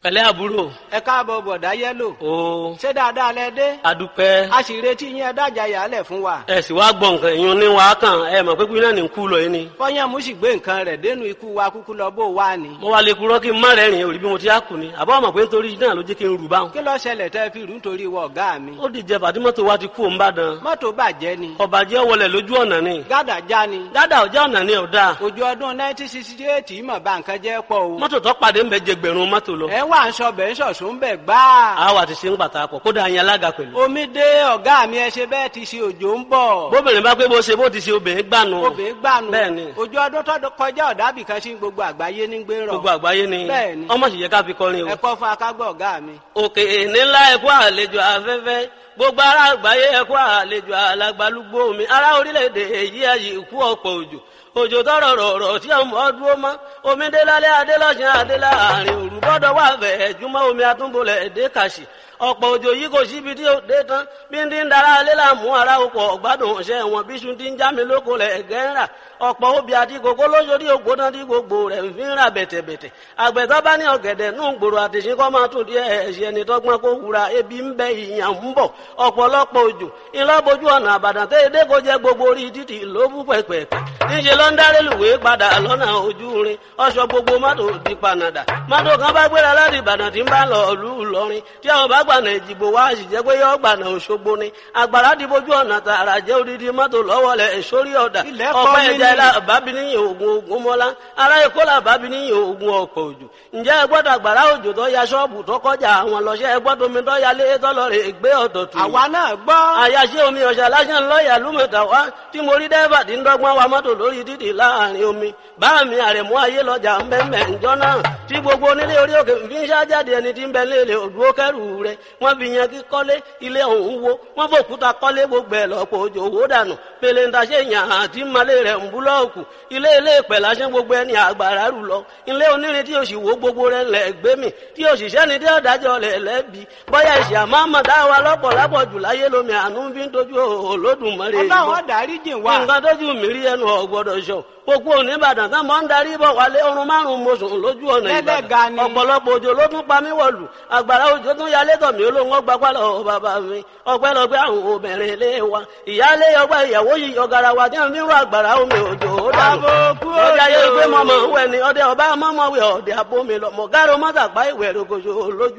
pẹ̀lẹ́ àbúrò ẹ káàbọ̀ bọ̀dá yẹ́lò o ṣé dáadáa lẹ dé adúpẹ́ a sì retí yín ẹ dájà yàálẹ̀ fún wa ẹ sì wá gbọ́ nǹkan èèyàn ní wàá kàn ẹ mọ̀ pé kí náà ní kú lọ yín ni. fọyín mú sì gbé nǹkan rẹ̀ dénú ikú wa kúkú lọ bó wà ní. mo wá lè kúrọ́ kí n má rẹ́rìn òrí bí mo ti á kù ni àbá ọmọ pé nítorí náà ló jẹ́ kí n rù báwọn. kí ló ṣẹlẹ̀ tẹ́ fi rú nítorí wọ ọ̀gá mi. ó dìjẹ fàdímọ́tò wa ti kú òun bá dán. mọ́tò bàjẹ́ ni ọ̀bàjẹ́ wọlé lójú ọ̀nà ni. gádà já ni dáadáa ọjà ọ̀nà ni ọ̀dà. òjò ọdún 1968 mọ̀ bá nǹkan jẹ́ pọ̀ o. mọ́tò tó pàdé ń bẹ jẹgbẹ̀rún mọ́tò lọ. ẹ wà ń sọ bẹ́ẹ̀ sọ̀sùn bẹ́ẹ̀ gbáà. àwa ti ṣe ń pàtà pọ̀ kódà yẹn alága pẹ̀lú. omi dé ọ̀gá mi ẹ ṣe bẹ́ẹ̀ ti ṣe òjò ń bọ̀. bóbìnrin bá pé bó ṣe bó ti ṣe obìnrin gbànú. obìnrin gbànú bẹ́ẹ̀ ni òjò ọdún tó kọjá ọ̀dàbí kan sí gbogbo àgbáyé ní gbé rọ̀. gbogbo àgbáyé ni bẹ́ẹ̀ ni ọmọ sì yẹ ká fi kọrin o. ẹ kọ́ fún akágbọ́ ọ̀gá mi. òkè nílá ẹ̀kọ́ àlejò afẹ́fẹ́ gbogbo ará àgbáyé ẹ̀kọ́ àlejò alàgbàlúgbò mi ará orílẹ̀-èdè èyí ayé ikú ọ̀pọ̀ òjò òjò tọrọ rọrọ tí ọmọ ọdún ọmọ omi délálé adélọ́sìn adéláàrin òru bọ́dọ̀ wà fẹ́ jùmọ̀ omi atúnbọ̀lẹ̀ èdè kàṣì ọ̀pọ̀ òjò yìí kò síbi tí ó dé tán bí ń dín ń dara alẹ́ làmú ara ọkọ̀ ọ̀gbádùn ọ̀sẹ̀ wọn bí sùn ti ń já mi lóko lẹ̀ gẹ́ ń rà ọ̀pọ̀ obì àti kòkó lóṣòdì ògbóná tí gbogbo rẹ̀ ń fi ń rà bẹ̀tẹ̀bẹ̀tẹ̀ àgbẹ̀tọ́ bá ní ọ̀gẹ̀dẹ̀ nù gbòòrò àtìsín kọ́ máa tún díẹ̀ ẹ̀ṣẹ̀ ẹni tọ́gbọ́n kó wura ebi ń bẹ ìyàn ń bọ̀ ọ̀pọ̀lọpọ̀ òjò ńlọ́bojú ọ̀nà àbàdàn tẹ́ edé kó jẹ́ gbogbo orí títì ló bú pẹ̀pẹ̀pẹ̀ níṣẹ́ ló ń dáré lùwé padà lọ́nà ojú rin ọ̀ṣọ́ gbogbo mọ́tò di panadà mọ́tò kan bá gbéra láti ìbàdàn tí ń bá lọ ìlú ìlọrin tí àwọn bá gbànà ìjìbò wá sì jẹ́ pé yọ gbànà òṣogbo ni àgbàrá di bójú ọ̀nà tààrà jẹ́ odidi mọ́tò lọ́wọ́lẹ̀ sórí ọ̀dà Ilẹ̀ kọ́ ọ̀pẹ́ mi ẹja ni. ilá bábí níyìn ogun ogun mọ́lá ará èkó là bábí níyìn ogun ọ̀pọ̀ òjò ǹjẹ́ ẹ gbọ́dọ̀ àgbàrá òjò tó ya ṣọ́ọ̀bù tó kọjá àwọn lọ́ṣẹ́ ẹ gbọ́dọ̀ omi tó ya lé tọ́lọ́rẹ̀ gbé ọ̀dọ̀ tù àwa náà gbọ́. àyàṣe omi ọ̀sẹ̀ lásán lọ́ọ̀yà lúmọ̀tà wá tí mo rí dẹ́fà tí ń dọ́gbọ́n wa mọ́tò lórí títì láàrin omi bá mi àrẹ̀mú ayé lọ́jà ńbẹ́ńbẹ́ ńjọ́ náà tí gbogbo onílé orí òkè fi ń ṣájáde ẹni tí ń bẹ léèlè òdúró kẹrù rẹ wọ́n fi yan kí kọ́lé ilé ọ̀hún wo wọ́n fòkúta kọ́lé gbogbo ẹ̀ lọ́pọ̀ òjò owó dànù pèlè ń taṣe yàn àti malé rẹ̀ ń búlọ́ọ̀kù ilé ilé ìpẹ̀ lásán gbogbo ẹni àgbàrá rù lọ ilé onírin tí òsì wo gbogbo rẹ̀ lẹ̀ gbé mi tí òṣìṣẹ́ ni tí ọ̀dájọ́ lẹ̀ lẹ́bi bọ́yá ìṣẹ̀ àmọ́ àmọ́ dá wa lọ́pọ̀ lápọ̀ jù láyé lómi àánú fi ń dojú Olódùmarè yìí ọlọ́run dárí jìn wá. nǹkan tójú mi rí ẹnu ọ̀gbọ́dọ̀ sọ gbogbo oníbàdàn tán mọ́ ń darí bọ̀ wálé ọrùn márùn-ún mo sùn lójú ọ̀nà Lẹ́lẹ́ga ìbàdàn ni. ọ̀pọ̀lọpọ̀ òjò ló tún pa mí wọ̀lù àgbàrá òjò tún yalé tọ̀ mí olóhùn ọgbà pálọ̀ bàbá mi ọpẹ́lọpẹ́ àwọn obìnrin ilé wa ìyáálé ọgbà ìyàwó yìí ọ̀gàrà wa tí wọ́n fi ń rọ àgbàrá omi òjò ó dànù Àbòkú ọjà yẹ òjò. pé mọ̀mọ́ wẹ̀ ni ọdẹ ọba mọ́mọ́ wẹ̀ ọdẹ abómi lọ mọ̀gárò mọ́tàpá ìwẹ̀ rògbòṣò lójú